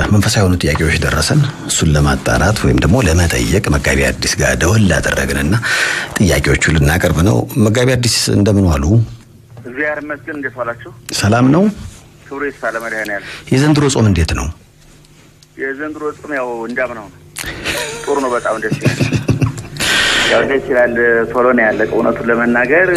መንፈሳዊ የሆኑ ጥያቄዎች ደረሰን። እሱን ለማጣራት ወይም ደግሞ ለመጠየቅ መጋቢ አዲስ ጋር ደወል አደረግንና ጥያቄዎቹ ልናቀርብ ነው። መጋቢ አዲስ እንደምን ዋሉ? እግዚአብሔር ይመስገን። እንዴት ዋላችሁ? ሰላም ነው። ክብሩ ይስፋ ለመድኃኔዓለም። የዘንድሮ ጾም እንዴት ነው? የዘንድሮ ጾም ያው እንዳምናው ነው። ጥሩ ነው። በጣም ደስ ይላል። ያው ደስ ይላል። ቶሎ ነው ያለቀ። እውነቱን ለመናገር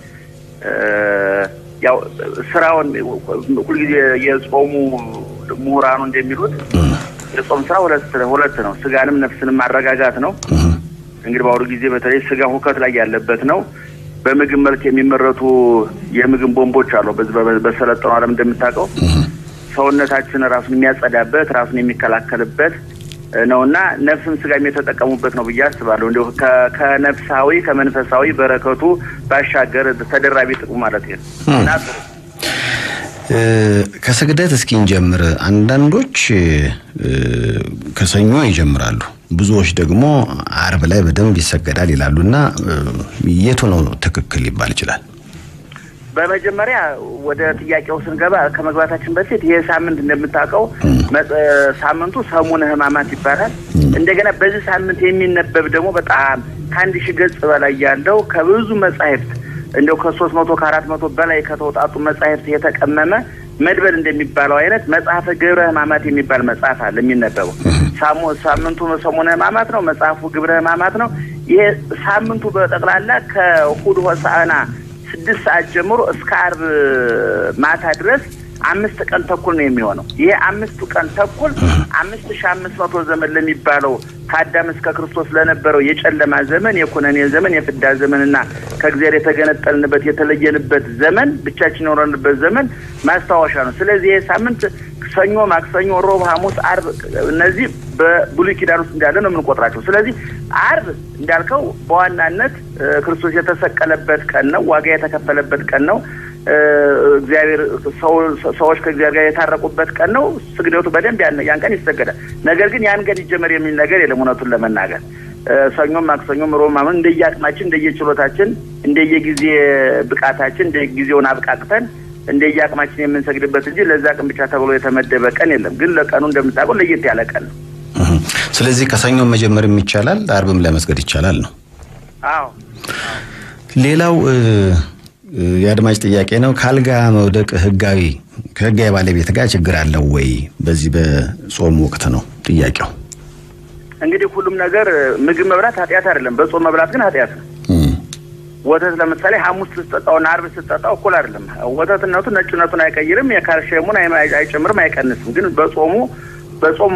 ያው ስራውን ሁልጊዜ የጾሙ ምሁራኑ እንደሚሉት የጾም ስራ ሁለት ሁለት ነው። ስጋንም ነፍስንም ማረጋጋት ነው። እንግዲህ በአሁኑ ጊዜ በተለይ ስጋ ሁከት ላይ ያለበት ነው። በምግብ መልክ የሚመረቱ የምግብ ቦምቦች አሉ። በዚህ በሰለጠነው ዓለም እንደምታውቀው ሰውነታችን ራሱን የሚያጸዳበት ራሱን የሚከላከልበት ነው እና ነፍስም ስጋም የተጠቀሙበት ነው ብዬ አስባለሁ። እንዲሁ ከነፍሳዊ ከመንፈሳዊ በረከቱ ባሻገር ተደራቢ ጥቅሙ ማለት ነው እና ከስግደት እስኪ እንጀምር። አንዳንዶች ከሰኞ ይጀምራሉ፣ ብዙዎች ደግሞ አርብ ላይ በደንብ ይሰገዳል ይላሉ እና የቱ ነው ትክክል ሊባል ይችላል? በመጀመሪያ ወደ ጥያቄው ስንገባ ከመግባታችን በፊት ይህ ሳምንት እንደምታውቀው ሳምንቱ ሰሙነ ሕማማት ይባላል። እንደገና በዚህ ሳምንት የሚነበብ ደግሞ በጣም ከአንድ ሺህ ገጽ በላይ ያለው ከብዙ መጻሕፍት እንደው ከሶስት መቶ ከአራት መቶ በላይ ከተውጣጡ መጻሕፍት የተቀመመ መድበል እንደሚባለው አይነት መጽሐፈ ግብረ ሕማማት የሚባል መጽሐፍ አለ የሚነበበው። ሳምንቱ ሰሙነ ሕማማት ነው። መጽሐፉ ግብረ ሕማማት ነው። ይሄ ሳምንቱ በጠቅላላ ከእሑድ ሆሳዕና ስድስት ሰዓት ጀምሮ እስከ አርብ ማታ ድረስ አምስት ቀን ተኩል ነው የሚሆነው። ይሄ አምስቱ ቀን ተኩል አምስት ሺህ አምስት መቶ ዘመን ለሚባለው ከአዳም እስከ ክርስቶስ ለነበረው የጨለማ ዘመን፣ የኩነኔ ዘመን፣ የፍዳ ዘመንና ከእግዚአብሔር የተገነጠልንበት የተለየንበት ዘመን፣ ብቻችን የኖረንበት ዘመን ማስታወሻ ነው። ስለዚህ ይሄ ሳምንት ሰኞ፣ ማክሰኞ፣ ሮብ፣ ሐሙስ፣ አርብ እነዚህ በብሉይ ኪዳን ውስጥ እንዳለ ነው የምንቆጥራቸው። ስለዚህ አርብ እንዳልከው በዋናነት ክርስቶስ የተሰቀለበት ቀን ነው። ዋጋ የተከፈለበት ቀን ነው። እግዚአብሔር ሰዎች ከእግዚአብሔር ጋር የታረቁበት ቀን ነው። ስግደቱ በደንብ ያን ቀን ይሰገዳል። ነገር ግን ያን ቀን ይጀመር የሚል ነገር የለም። እውነቱን ለመናገር ሰኞም፣ ማክሰኞም፣ ሮብ፣ ማመን እንደየአቅማችን፣ እንደየችሎታችን፣ እንደየጊዜ ብቃታችን እንደየጊዜውን አብቃቅተን እንደየአቅማችን የምንሰግድበት እንጂ ለዛ ቀን ብቻ ተብሎ የተመደበ ቀን የለም። ግን ለቀኑ እንደምታውቀው ለየት ያለ ቀን ነው። ስለዚህ ከሰኞም መጀመርም ይቻላል፣ አርብም ላይ መስገድ ይቻላል ነው። አዎ ሌላው የአድማጭ ጥያቄ ነው። ከአልጋ መውደቅ ህጋዊ ከህጋዊ ባለቤት ጋር ችግር አለው ወይ? በዚህ በጾም ወቅት ነው ጥያቄው። እንግዲህ ሁሉም ነገር ምግብ መብላት ኃጢአት አይደለም። በጾም መብላት ግን ኃጢአት ነው። ወተት ለምሳሌ ሐሙስ ስትጠጣውና አርብ ስትጠጣው እኩል አይደለም። ወተትነቱ ነጭነቱን አይቀይርም፣ የካልሽየሙን አይጨምርም፣ አይቀንስም። ግን በጾሙ በጾም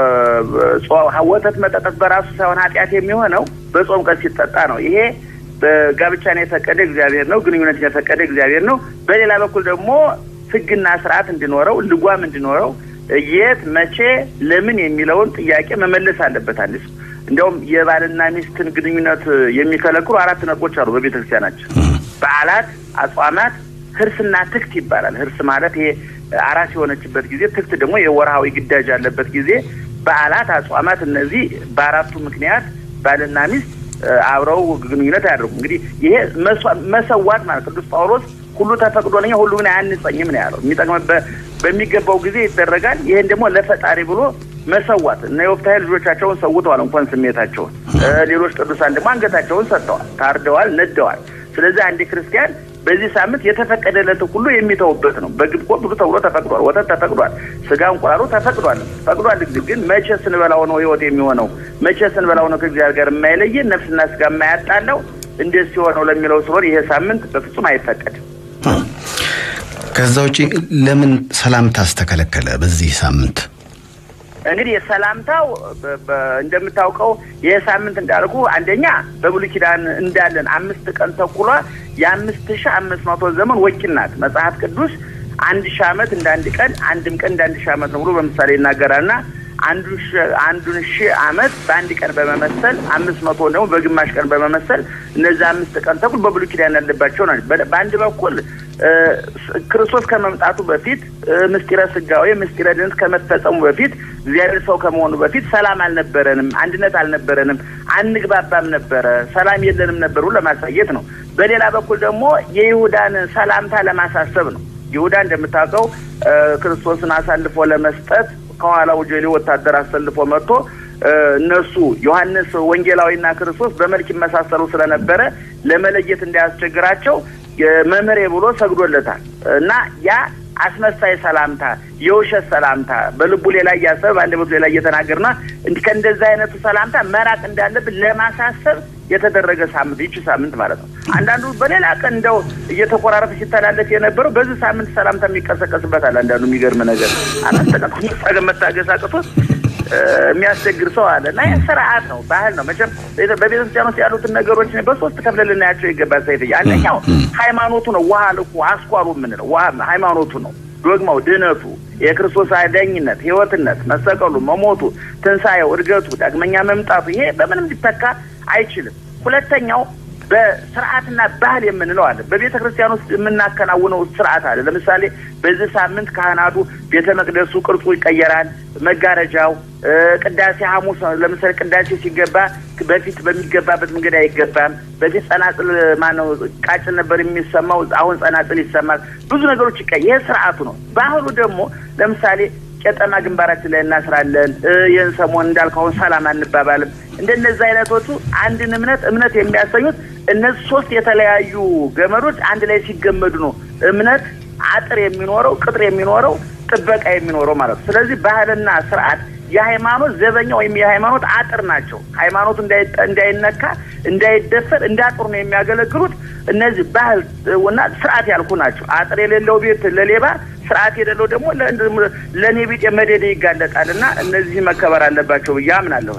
ወተት መጠጣት በራሱ ሳይሆን ኃጢአት የሚሆነው በጾም ቀን ሲጠጣ ነው። ይሄ በጋብቻን የፈቀደ እግዚአብሔር ነው። ግንኙነትን የፈቀደ እግዚአብሔር ነው። በሌላ በኩል ደግሞ ሕግና ስርዓት እንዲኖረው ልጓም እንዲኖረው የት መቼ ለምን የሚለውን ጥያቄ መመለስ አለበት አንድ ሰው። እንዲያውም የባልና ሚስትን ግንኙነት የሚከለክሉ አራት ነጥቦች አሉ በቤተ ክርስቲያናችን። በዓላት፣ አጽዋማት፣ ህርስና ትክት ይባላል። ህርስ ማለት ይሄ አራስ የሆነችበት ጊዜ፣ ትክት ደግሞ የወርሃዊ ግዳጅ ያለበት ጊዜ። በዓላት፣ አጽዋማት እነዚህ በአራቱ ምክንያት ባልና ሚስት አብረው ግንኙነት አያደርጉ። እንግዲህ ይሄ መሰዋት ማለት ቅዱስ ጳውሎስ ሁሉ ተፈቅዶልኛ ሁሉ ግን አያንጸኝም ነው ያለው። የሚጠቅምበት በሚገባው ጊዜ ይደረጋል። ይሄን ደግሞ ለፈጣሪ ብሎ መሰዋት እነ ዮፍታሔ ልጆቻቸውን ሰውተዋል፣ እንኳን ስሜታቸውን። ሌሎች ቅዱሳን ደግሞ አንገታቸውን ሰጥተዋል፣ ታርደዋል፣ ነደዋል። ስለዚህ አንድ ክርስቲያን በዚህ ሳምንት የተፈቀደለት ሁሉ የሚተውበት ነው። በግብቆ ብዙ ተብሎ ተፈቅዷል። ወተት ተፈቅዷል። ስጋ እንቁላሉ ተፈቅዷል ፈቅዷል። ግን መቼ ስንበላው ነው ህይወት የሚሆነው? መቼ ስንበላው ነው ከእግዚአብሔር ጋር የማይለየን ነፍስና ስጋ የማያጣለው? እንዴት ሲሆነው ለሚለው ስለሆነ ይሄ ሳምንት በፍጹም አይፈቀድም። ከዛ ውጪ ለምን ሰላምታስ ተከለከለ በዚህ ሳምንት? እንግዲህ የሰላምታው እንደምታውቀው ይህ ሳምንት እንዳልኩ አንደኛ በብሉይ ኪዳን እንዳለን አምስት ቀን ተኩሏ የአምስት ሺህ አምስት መቶ ዘመን ወኪል ናት። መጽሐፍ ቅዱስ አንድ ሺህ ዓመት እንደ አንድ ቀን አንድም ቀን እንደ አንድ ሺህ ዓመት ነው ብሎ በምሳሌ ይናገራልና አንዱን ሺህ ዓመት በአንድ ቀን በመመሰል አምስት መቶ ደግሞ በግማሽ ቀን በመመሰል እነዚህ አምስት ቀን ተኩል በብሉይ ኪዳን ያለባቸው ናቸው። በአንድ በኩል ክርስቶስ ከመምጣቱ በፊት ምስጢረ ስጋዌ ምስጢረ ድነት ከመፈጸሙ በፊት እግዚአብሔር ሰው ከመሆኑ በፊት ሰላም አልነበረንም፣ አንድነት አልነበረንም፣ አንግባባም ነበረ፣ ሰላም የለንም ነበሩ ለማሳየት ነው። በሌላ በኩል ደግሞ የይሁዳን ሰላምታ ለማሳሰብ ነው። ይሁዳ እንደምታውቀው ክርስቶስን አሳልፎ ለመስጠት ከኋላው ጀሌ ወታደር አሰልፎ መጥቶ እነሱ ዮሐንስ ወንጌላዊና ክርስቶስ በመልክ ይመሳሰሉ ስለነበረ ለመለየት እንዳያስቸግራቸው መምህሬ ብሎ ሰግዶለታል እና ያ አስመሳይ ሰላምታ፣ የውሸት ሰላምታ በልቡ ሌላ እያሰበ በአንደበቱ ሌላ እየተናገርና እንዲህ ከእንደዚህ አይነቱ ሰላምታ መራቅ እንዳለብን ለማሳሰብ የተደረገ ሳምንት ይቺ ሳምንት ማለት ነው። አንዳንዱ በሌላ ቀን እንደው እየተቆራረጠ ሲተላለፍ የነበረው በዚህ ሳምንት ሰላምታ የሚቀሰቀስበታል። አንዳንዱ የሚገርም ነገር አናስተቀ መታገስ አቅቶት የሚያስቸግር ሰው አለ እና ይህ ስርዓት ነው፣ ባህል ነው። መቼም በቤተ ክርስቲያን ውስጥ ያሉትን ነገሮች በሶስት ከፍለ ልናያቸው ይገባል። ሰይፍ አንደኛው ሃይማኖቱ ነው። ውሃ ልኩ አስኳሉ የምንለው ውሃ ሃይማኖቱ ነው። ዶግማው፣ ድህነቱ፣ የክርስቶስ አዳኝነት፣ ህይወትነት፣ መሰቀሉ፣ መሞቱ፣ ትንሣኤው፣ እድገቱ፣ ዳግመኛ መምጣቱ ይሄ በምንም ሊተካ አይችልም። ሁለተኛው በስርዓትና ባህል የምንለው አለ። በቤተ ክርስቲያን ውስጥ የምናከናውነው ስርዓት አለ። ለምሳሌ በዚህ ሳምንት ካህናቱ ቤተ መቅደሱ ቅርጹ ይቀየራል። መጋረጃው፣ ቅዳሴ ሐሙስ ለምሳሌ ቅዳሴ ሲገባ በፊት በሚገባበት መንገድ አይገባም። በፊት ጸናጽል ማነው ቃጭል ነበር የሚሰማው፣ አሁን ጸናጽል ይሰማል። ብዙ ነገሮች ይቀ ይህ ስርዓቱ ነው። ባህሉ ደግሞ ለምሳሌ ቄጠማ ግንባራችን ላይ እናስራለን። ይህን ሰሞን እንዳልከውን ሰላም አንባባልም። እንደነዚህ አይነቶቹ አንድን እምነት እምነት የሚያሰኙት እነዚህ ሶስት የተለያዩ ገመዶች አንድ ላይ ሲገመዱ ነው እምነት አጥር የሚኖረው ቅጥር የሚኖረው ጥበቃ የሚኖረው ማለት ነው። ስለዚህ ባህልና ስርዓት የሃይማኖት ዘበኛ ወይም የሃይማኖት አጥር ናቸው። ሃይማኖቱ እንዳይነካ እንዳይደፈር እንዳጥሩ ነው የሚያገለግሉት። እነዚህ ባህል እና ስርዓት ያልኩ ናቸው። አጥር የሌለው ቤት ለሌባ ስርዓት የሌለው ደግሞ ለእኔ ቢጤ መደደ ይጋለጣል እና እነዚህ መከበር አለባቸው ብዬ አምናለሁ።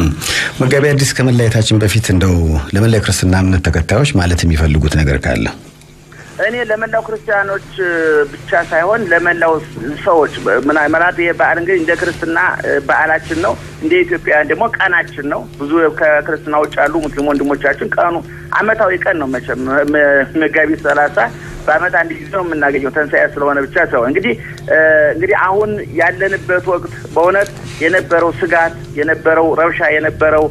መጋቢ አዲስ ከመለያየታችን በፊት እንደው ለመላ ክርስትና እምነት ተከታዮች ማለት የሚፈልጉት ነገር ካለ እኔ ለመላው ክርስቲያኖች ብቻ ሳይሆን ለመላው ሰዎች ምናልባት ይሄ በዓል እንግዲህ እንደ ክርስትና በዓላችን ነው። እንደ ኢትዮጵያውያን ደግሞ ቀናችን ነው። ብዙ ከክርስትና ውጭ ያሉ ሙስሊም ወንድሞቻችን ቀኑ አመታዊ ቀን ነው። መቼም መጋቢት ሰላሳ በአመት አንድ ጊዜ ነው የምናገኘው ትንሣኤ ስለሆነ ብቻ ሳይሆን እንግዲህ እንግዲህ አሁን ያለንበት ወቅት በእውነት የነበረው ስጋት የነበረው ረብሻ የነበረው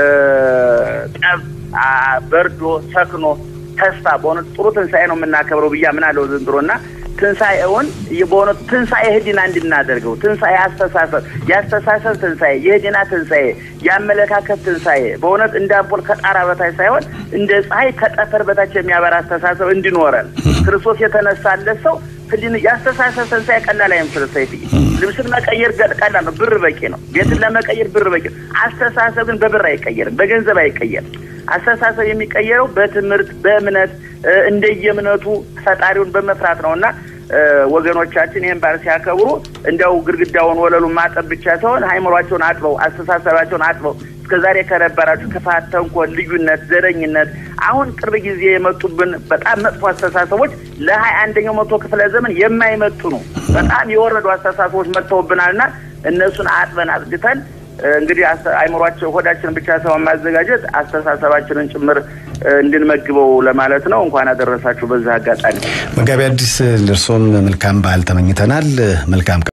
ጠብ በርዶ ሰክኖ ተስፋ በእውነት ጥሩ ትንሣኤ ነው የምናከብረው ብዬ አምናለሁ ዘንድሮ እና ትንሣኤውን በእውነቱ ትንሣኤ ህሊና እንድናደርገው ትንሣኤ አስተሳሰብ የአስተሳሰብ ትንሣኤ የህሊና ትንሣኤ የአመለካከት ትንሣኤ በእውነት እንደ አምፖል ከጣራ በታች ሳይሆን እንደ ፀሐይ ከጠፈር በታች የሚያበራ አስተሳሰብ እንዲኖረን ክርስቶስ የተነሳለት ሰው ህሊና የአስተሳሰብ ትንሣኤ ቀላል አይመስልም። ሰይፍዬ ልብስን መቀየር ቀላል ነው፣ ብር በቂ ነው። ቤትን ለመቀየር ብር በቂ ነው። አስተሳሰብ ግን በብር አይቀየርም፣ በገንዘብ አይቀየርም። አስተሳሰብ የሚቀየረው በትምህርት በእምነት እንደየእምነቱ ፈጣሪውን በመፍራት ነው እና ወገኖቻችን ይህን በዓል ሲያከብሩ እንዲያው ግድግዳውን ወለሉን ማጠብ ብቻ ሳይሆን ሃይምሯቸውን አጥበው አስተሳሰባቸውን አጥበው እስከዛሬ ከነበራችሁ ክፋት፣ ተንኮል፣ ልዩነት፣ ዘረኝነት አሁን ቅርብ ጊዜ የመጡብን በጣም መጥፎ አስተሳሰቦች ለሀያ አንደኛው መቶ ክፍለ ዘመን የማይመጥኑ በጣም የወረዱ አስተሳሰቦች መጥተውብናልና እነሱን አጥበን አጽድተን እንግዲህ አይምሯቸው ሆዳችንን ብቻ ሳይሆን ማዘጋጀት አስተሳሰባችንን ጭምር እንድንመግበው ለማለት ነው። እንኳን አደረሳችሁ። በዛ አጋጣሚ መጋቢ አዲስ ለእርሶም መልካም በዓል ተመኝተናል። መልካም